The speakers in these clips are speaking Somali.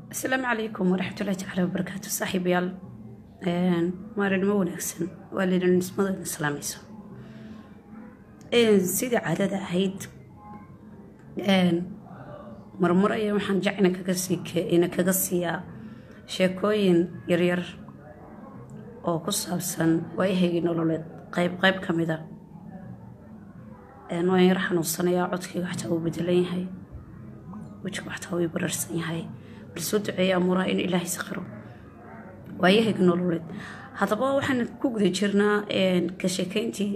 asalaamu calaykum waraxmatullahi tacaala wabarakaatu saaxiibayaal maalinimo wanaagsan waa linismada islaamayso sidii caadada ahayd marmar ayaa waxaan jacna kaga siina kaga siiyaa sheekooyin yaryar oo ku saabsan waayahaygii nololeed qayb qayb ka mida waan yar xanuunsanayaa codkayga xataa uu bedelan yahay wejigu xataa uu bararsan yahay balsoo duceeya amuuraha in ilaahay sakiro waayahayga nololeed haddaba waxaan ku guda jirnaa ka sheekeyntii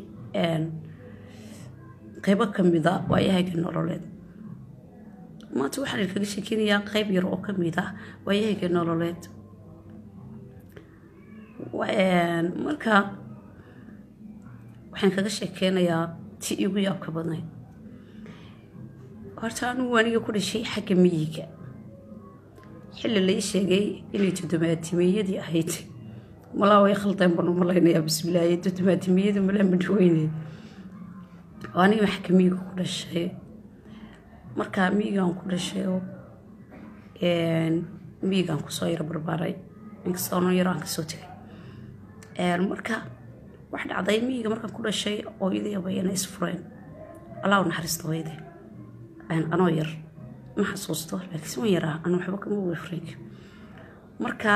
qaybo ka mida waayahayga nololeed maanta waxaan kaga sheekeynayaa qayb yar oo ka mid ah waayahayga nololeed marka waxaan kaga sheekeynayaa ti igu yaabka badnayd horta anugu aniga ku dhashay xagga miyiga xilli lai sheegay inay toddobaatimeeyadii ahayd malaa way khaldeen baan u malaynayaa bismilaaye toddobaatimeeyada malaa madhweyneed oo aniga xagga miyiga ku dhashay markaa miyigaan ku dhashayoo miyigaan kusoo yaro barbaaray inkastoo no yaro aan kasoo tegay marka wax dhacday miyiga markaan ku dhashay hooyadii abayana isfureen allah u naxariista hooyadee anoo yar ma xasuusto laakiinse wan yaraa aan waxba kama oga frank marka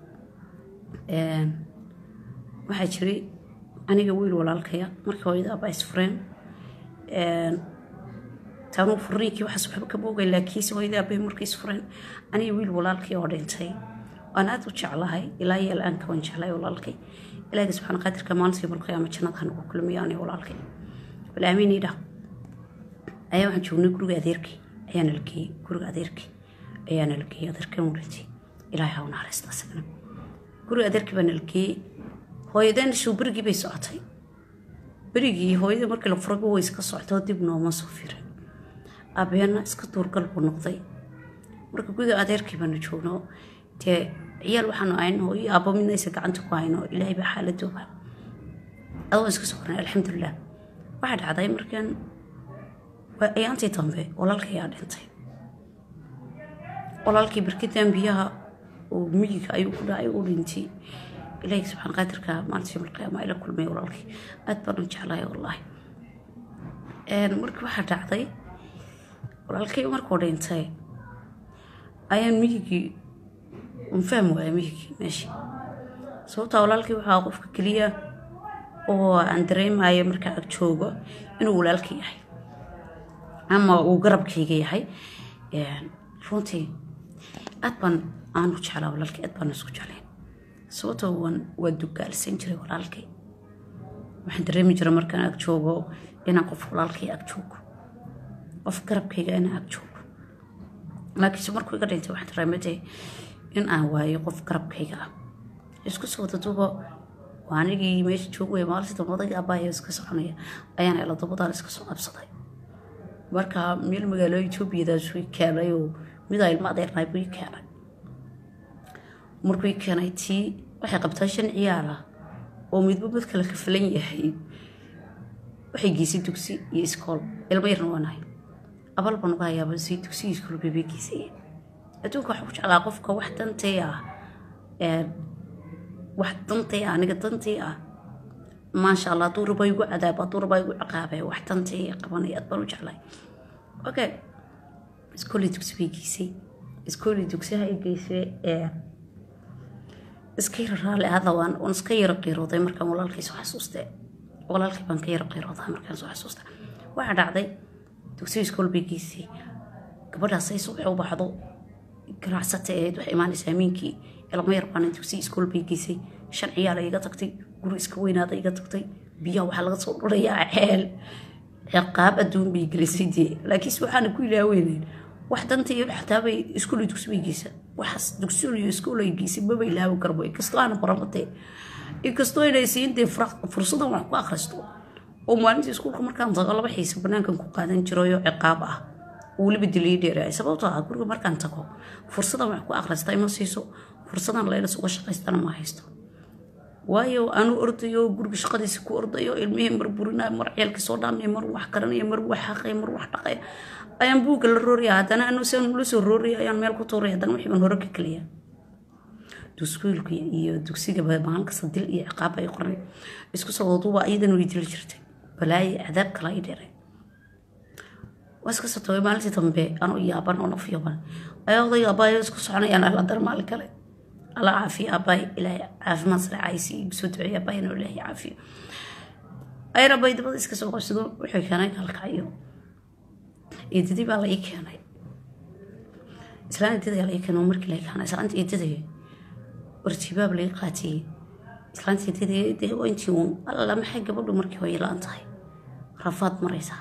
waxaa jiray aniga wiil walaalkaya markii hooyada abaa isfureen taanuu furniinkii waxaas waxba kama ogay laakiinse hooyadii abay markii isfureen aniga wiil walaalkii oo dhintay waan aada u jeclahay ilaa iyo al-aanka waan jeclahay walaalkay ilaahiga subxaana qaadirka maalintii malqiyaama jannada hanagu kulmiyo aniga walaalkay bal aamiin idhah ayaa waxaan joognay guriga adeerkii ayaana la geeyey guriga adeerkii ayaana la geeyey adeerkan wurintay ilaahay ha u naxariista asagana guriga adeerkii baana la geeyey hooyadeen show berigii bay socotay berigii hooyadii markii la furaga way iska soctoo dib nooma soo firin abeena iska duurgal buu noqday marka guriga adeerkii baana joogno dee ciyaal waxaanu ahayn hooyo aabbo midna aysa gacanta ku hayno ilaahay baa xaaladooba adoo iska soconay alxamdulilah waxaa dhacday markaan ayaantii dambe walaalka ayaa dhintay walaalkii barkidan biyaha oo miyiga ayuu ku dhacay u dhintay ilaahi subxaan qaadirka maalintii malqiyaama ila kulmay walaalkii aad baan u jeclahay wallaahi markii waxaa dhacday walaalkay markuu dhintay ayaan miyigii un fahmi waaya miyigii meeshii sababtaa walaalkii waxaa qofka keliya oo aan dareemayo markaa ag joogo inuu walaalka yahay ama uu garabkayga yahay runtii aad baan aanu jeclaa walaalkay aad baan isku jeclayn sababtoo waan waa dugaalsan jiray walaalkay waxaan dareemi jiray markaan ag joogo inaan qof walaalkay ag joogo qof garabkayga inaan ag joogo laakiinse markuu iga dhintay waxaan dareematay in aan waayo qof garabkayga ah isku soo wadaduba waa anigii meesha joogaya maalintii dambadayga abaaya iska soconaya ayaan ela dabadaan iska soo qabsaday marka meel magaalo etoobiyadaas ii keenay oo midaa ilma adeernaay buu ii keenay markuu ii keenay tii waxay qabtaa shan ciyaala oo midba mid kale ka filan yahay waxay geysay dugsi iyo iskool ilmo yarna waanahay abal baan uga hayaaba si dugsi iyo iskool bay geysay adduunka waxaa ku jeclaa qofka wax dantay ah wax dantay ah aniga dantay ah maasha allah hadduu raba igu cadaab hadduu raba igu ciqaabe wax dantay qabanay aad baan u jeclay okay iskooli dugsi bay geysay iskooli dugsiha ay geysay iska yara raali ahada waan waan iska yara qiirooday markaan walaalkay soo xasuustay walaalkay baan ka yara qiiroodaa markaan soo xasuusta waxaa dhacday dugsiga iskool bay geysay gabadhaasay subax u baxdo ganacsata ahayd waxay imaanaysaa amiinkii ilmo yar baana dugsiga iskool bay geysay shan ciyaala iga tagtay guri iska weynaada iga tagtay biyaha waxaa laga soo dhurayaa ceel ciqaab adduun bay gelisay dee laakiinse waxaana ku ilaaweyneen wax danta iyo xataabay iskuuli dugsi bay geysa waxaas dugsiyo iyo iskuul ay geysay maba ilaawi karbo inkastoo aana baramatee inkastoo inay siin dee fursadan wax ku akhristo oo maalintii iskuulka markaan tago laba xiisa banaankan ku qaadan jirayo ciqaab ah oo weliba dilii dheeraay sababtoo ah guriga markaan tago fursadan wax ku akhrista ima siiso fursadan laylas uga shaqaystana ma haysto waayo anuu ordayo guriga shaqadiisa ku ordayo ilmihii mar burinayo mar ceelka soo dhaamaya mar wax karanaya mar wax xaqaya mar wax dhaqaya ayaan buugga la rooraya haddana anu se la soo rooraya ayaan meel ku tuuraya haddana wixii baan hore ka keliya duskuilka iyo dugsiga maalin kasta dil iyo ciqaab ay qornay isku soo waduuba iyadana way dili jirtay balaaye cadaab kala ay dheeray waa iska soo tagay maalintii dambe anuu yaaban oo naf yaaban ayaa oday aabaayo isku soconayaan alla dar maalin kale alla caafiyo aabbaay ilaahay caafimaad sareecaysi igu soo duceeya aabbaayana ilaahay caafiyo ayra bay dabada iska soo qabsado wuxuu keenay kalkayo eedadii baa la ii keenay islaan eedada la ii keenay markii la ii keenay islaanta eedadaya warjibaab laga qaatiyey islaanta eedadaya dee intii uun alla maxay gabadhu markii hooyo la-aan tahay rafaad maraysaa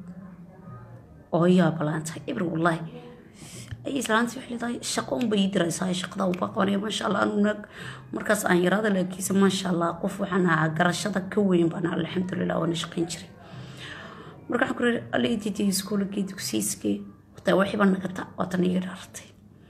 hooyaa balaan tahay ibr wallaahi ay islaantii waxay leedahay shaqo unba ii diraysaa shaqada uba qabanaya maasha allah anu naag markaas aan yaraada laakiinse maasha allah qof waxaan ahaa garashada ka weyn baan alxamdulilah waana shaqayn jiray marka waxaan ku rii alla ididii iskuulkii dugsiiskii wataa waxiiba nagata waatan iga dhaartay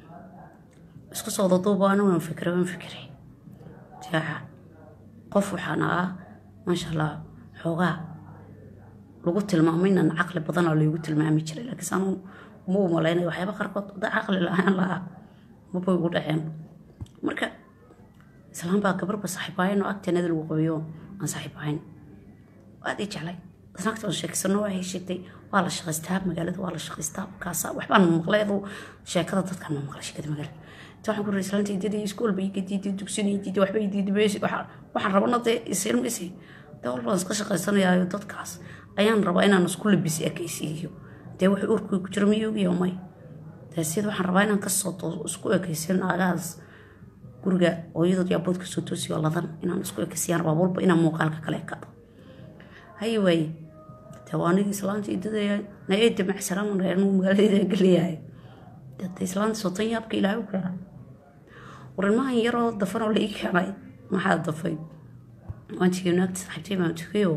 isku soo daduuba ana waan fikiray waan fikiray jaaca qof waxaan ahaa maasha allah xoogaa lagu tilmaamay inaan caqli badan oo laygu tilmaami jiray laakiinse anu ma u malaynaya waxyaaba qaarkood da caqli la-aan lahaa maba igu dhaceen marka islaan baa gabarba saaxiibaayan oo agteenada lagu qabayo aan saaxiibahayn aad ii jeclay naagta aan sheegsano waxay sheegtay waa la shaqaystaa magaalada waa la shaqaystaa kaasa waxbaan maqlay aduu sheekada dadkaan ma maqlay sheekada magaalada inta waxaan ku rii islaanta ididii iskuol bay iga diiday dugsin ii diiday waxba ii diiday meeshi waxaan rabana dee isilmisi dee walbaan iska shaqaysanayaayo dadkaas ayaan rabaa inaan isku labisi ekaysiiyo dee wax urkii ku jiro miyugiyo may dee sida waxaan rabaa inaan kasoo isku ekaysiyo naagahaas guriga hooyadood iyo abood kasoo toosiyo ladan inaan isku ekaysiyaan rabaa walba inaan muuqaalka kale ekado haye waaye dee waa anigii islaanta idadaya naeeda macsalaama reernu magaaladayda geliyahay dee islaanta sotan yaabka ilaahay u keenay warilmahan yaroo dafan oo la ii keenay maxaa dafay waan tegay naagta saaxiibtay baan tegayoo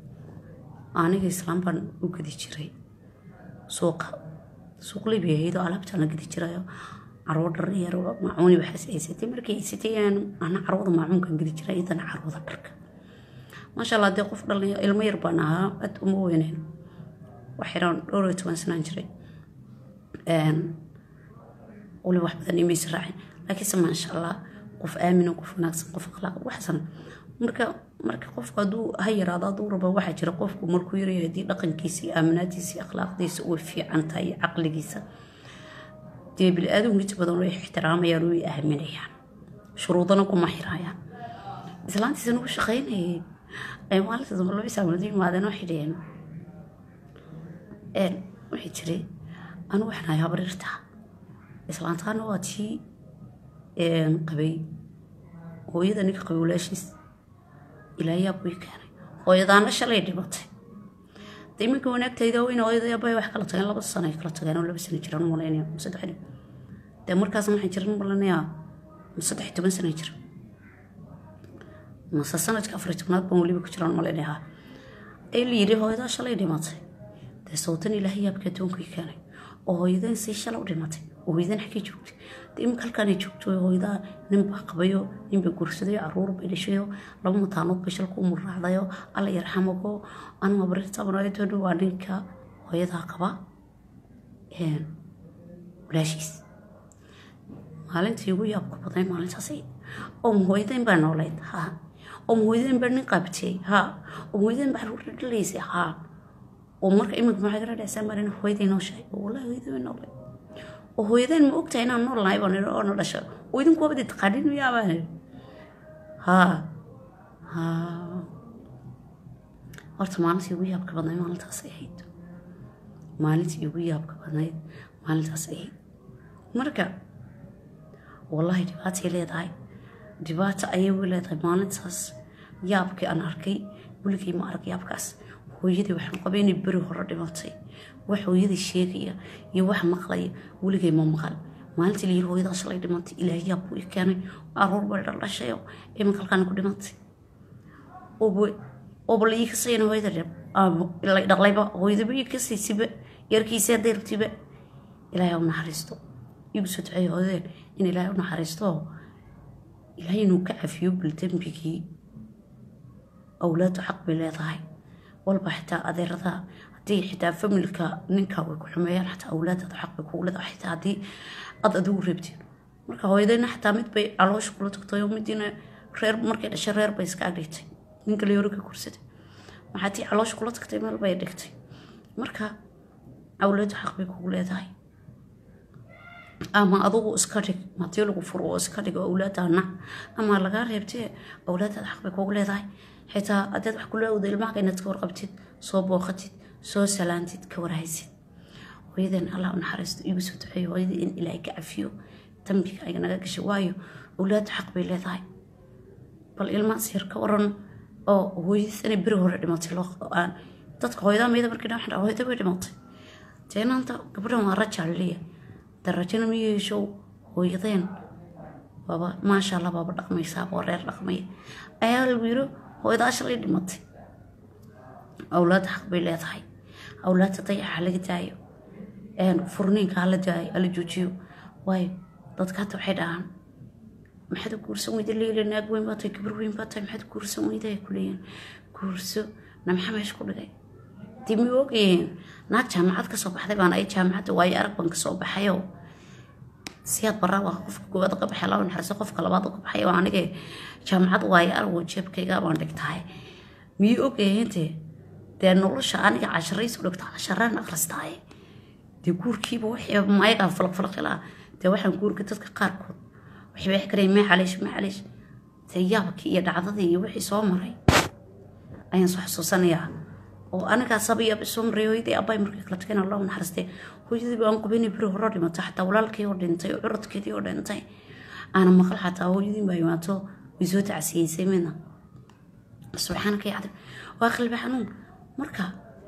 aniga islaam baan u gedi jiray suuqa suuq libi ahaydoo alaabtaan la gedi jirayo carwo dhar yar maacuuni waxaas haysatay markii haysatay ana carwada maacuunkan gedi jiray iyadana carwada dharka maasha allah dee qof dhalin ilmo yar baan ahaa aad uma weyneyn waxiraan dhowr iyo toban sanaan jiray wali wax badan imaysa raacin laakiinse maasha allah qof aamino qof wanaagsan qof akhlaaq waxsan marka marka qofku hadduu ha yaraado hadduu rabo waxaa jira qofku markuu yaryahay haddii dhaqankiisa iyo aaminaadiisa iyo akhlaaqdiisa way fiican tahay iyo caqligiisa dee bili-aadamku inta badan way ixtiraamayaan way aaminayaan shuruudana kuma xiraayaan islaantiisa nagu shaqaynayay ay maalinta dambe laba isaamadu yimaadeen waxay dhaheen waxay jiray anu waxaan ahay habarirta islaantaana waa tii qabay hooyada ninka qabay walaashiis ilaayaa buu ii keenay hooyadaana shalay dhimatay de iminka wanaagtayda weyne hooyada abay wax kala tageen laba sano ay kala tageen oo laba sano jiraan u malaynaya saddex dhib dee markaasna waxaan jiran malanayaa saddex toban sano jira mase sanadka afar tobnaad baan weliba ku jiraan malaynayaa ee la yidhi hooyadaa shalay dhimatay dee sawtan ilaahay yaabka adduunka ii keenay oo hooyadeen sii shalay u dhimatay oo hooyadan xaggay joogtay dee iminka halkaanay joogto hooyadaa nin baa qabayo nin bay guursadayo caruur bay dhashayo laba mataanood bay shalku umuraacdayo alla yarxamago anuma barirtabanaayadoodha waa ninka hooyadaa qaba walaashiis maalintii ugu yaabka badnay maalintaas oo mahooyadeen baa noolayd ha oo mahooyadeen baa nin qaabtay ha oo mahooyadeen baa caruur dhalaysay ha oo marka iminka maxay kala dhacsaa marin hooyadii noo sheegay oo wallahi hooyadii way noolay oo hooyadeen ma ogtahay inaan nool nahay baan oo na dhashay oo idinku wabadi taqaanin miyaa baan ha ha horta maalintii ugu yaabka badnayd maalintaas ay ahayd maalintii ugu yaabka badnayd maalintaas ay ahayd marka wallahi dhibaatay leedahay dhibaato ayay u leedahay maalintaas yaabkii aan arkay weligay ma arag yaabkaas hooyadii waxaan qabay inay beri hore dhimatay wax hooyadii sheegaya iyo wax maqlaya weligay ma maqal maalintii layiri hooyadaa shalay dhimantay ilaahay yaab buu i keenay caruur bay dhaldhashayo iminka halkaana ku dhimantay ooba la ii kasayana hooyada la dhaqlayba hooyadaba ii kasaysiba yarkiisa deertiba ilaahay u naxariisto igu soo duceeya hooyadeen in ilaahay u naxariisto ilaahay inuu ka cafiyo bil dembigii awlaadu xaq bay leedahay walba xitaa adeerada haddii xitaa familka ninka way ku xumeeyaan xataa awlaadaada xaq bay kugu leedahay xitaa haddii aad adigu reebtiin marka hooyadayna xataa mid bay caloosha kula tagtay oo midiina reer markay dhashay reer bay iska agdhigtay ninka layori ka guursaday maxaa tii caloosha kula tagtay meel bay dhigtay marka awlaadu xaq bay kugu leedahay ama adugu iska dhig hadii lagu furo oo iska dhig awlaadana ama lagaa reebtee awlaadaada xaq bay kugu leedahay xitaa hadeed wax kula awda ilmaha inaad ka warqabtid soo booqatid soo salaantid ka warhaysid hooyadan allah u naxariisto igu soo duceeyo hooyadii in ilaahay ka cafiyo dambiga ay naga gashay waayo awlaadu xaq bay leedahay bal ilmahaas yar ka waran oo hooyadiis inay beri hore dhimatay aan dadka hooyadaa mayda markii dhan waxaan hooyada bay dhimatay teenaanta gabadhan waa rajaa laleeya de rajana ma yeeshow hooyadeen waaba maasha allah baaba dhaqmaysaa oo reer dhaqmaya ayaa lagu yiro hooyadaa shalay dhimatay awlaada xaq bay leedahay awlaadta dayaca halaga daayo furniinka hala daayo hala joojiyo waayo dadka hata waxay dhahaan maxaad u guursan weyda leila naag weyn baa tahay gabar weyn baa tahay maxaad guursan weyda ay kuleeyihin guurso na maxaa meesha ku dhigay dib ma ogayeen naag jaamacad kasoo baxday baan ay jaamacadda waayo arag baan kasoo baxayoo siyaad baraa waa qofka koowaad ka baxay laba naxariiso qofka labaad ka baxay waa anige jaamacad waayo arag oo jeebkayga baan dhigtahay miyuu ogayeentee dee nolosha aniga casharaysu dhigta casharaan akhristaaye dee guurkiiba wixii mayagaa falaqfalaqilaa dee waxaan guurka dadka qaarkood waxay wax kareen mee caliish mee caliish dee yaabkii iyo dhacdadii iyo wixii soo maray ayaan soo xasuusanayaa oo anigaa sabiya soo maray hooyadii abbay markay kala tageen allah naxariistay hooyadii baan qubaynay beri hore dhimatay xataa walaalkii oo dhintay oo curadkeedii oo dhintay aana maqal xataa hooyadii baa imaato way soo tacsiyeysay midna subxaanaka yacdim waa qalbi xanuun marka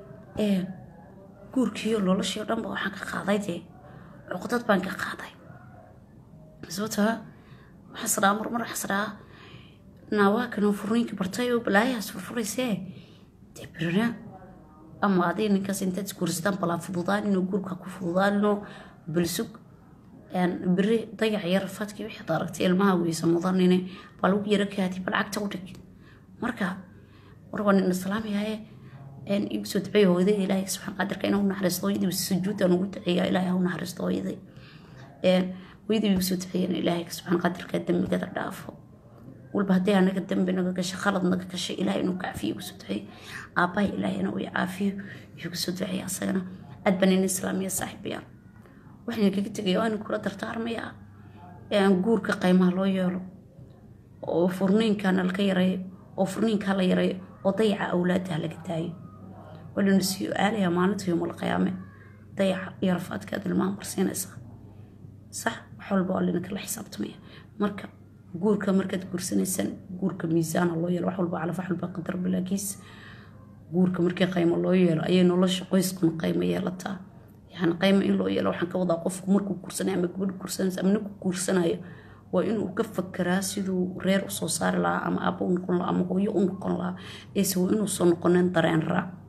guurkiiyo noloshii oo dhanba waxaan ka qaaday dee cuqdad baan ka qaaday sababtaa waxaas dhaa marmar waxaas dhaa naawaakanoo furniinka bartay oo balaayahaas furfuraysee dee berina ama adig ninkaas intaad isguursataan balaa fududaaninoo guurka ku fududaaninoo balsug beri dayac iyo rafaadkii wixii aragtay ilmaha weysa mudanine baa lagu yaro kaadi bal cagta u dhig marka war waa nin islaamiyaye igu soo duceeya hooyada ilaahay subxaan qadirka inuu naxariisto hooyadii sujuudaan ugu duceeya ilaahay ha naxariisto hooyaday hooyadii igu soo duceeyan ilaahay subxaan qadirka dembigada dhaafo walba haddii anaga dembi naga gashay khalad naga gashay ilaahay inuu kaafiyo igu soo duceeya aabbahay ilaahayna uu caafiyo igu soo duceeya asagana aad baan nin islaamiya saaxiibayaan waxaan kaga tegaya waa kula dardaarmaya guurka qaymaha loo yeelo oo furniinkana laka yareeyo oo furniinkaa la yareeyo oo dayaca awlaadaha laga daayo walana sii aalaya maalinta yowmal qiyaame dayaca iyo rafaadkaad ilmaha marsiinaysaa sax wax walba waa lina kala xisaabtamaya marka guurka markaad guursanaysaan guurka miisaana loo yeelo wax walba calaf wax walba qadar bilaagiis guurka markii qaymo loo yeelo ayay nolosha qoyskuna qaymo yeelataa yani qaymo in loo yeelo waxaan ka wadaa qofku markuu guursanayo ama gabadh guursanaysa ama ninku guursanayo waa inuu ka fakeraa siduu reer usoo saari lahaa ama aaba u noqon lahaa ama hooyo u noqon lahaa eese waa inuusan noqonin dareen raac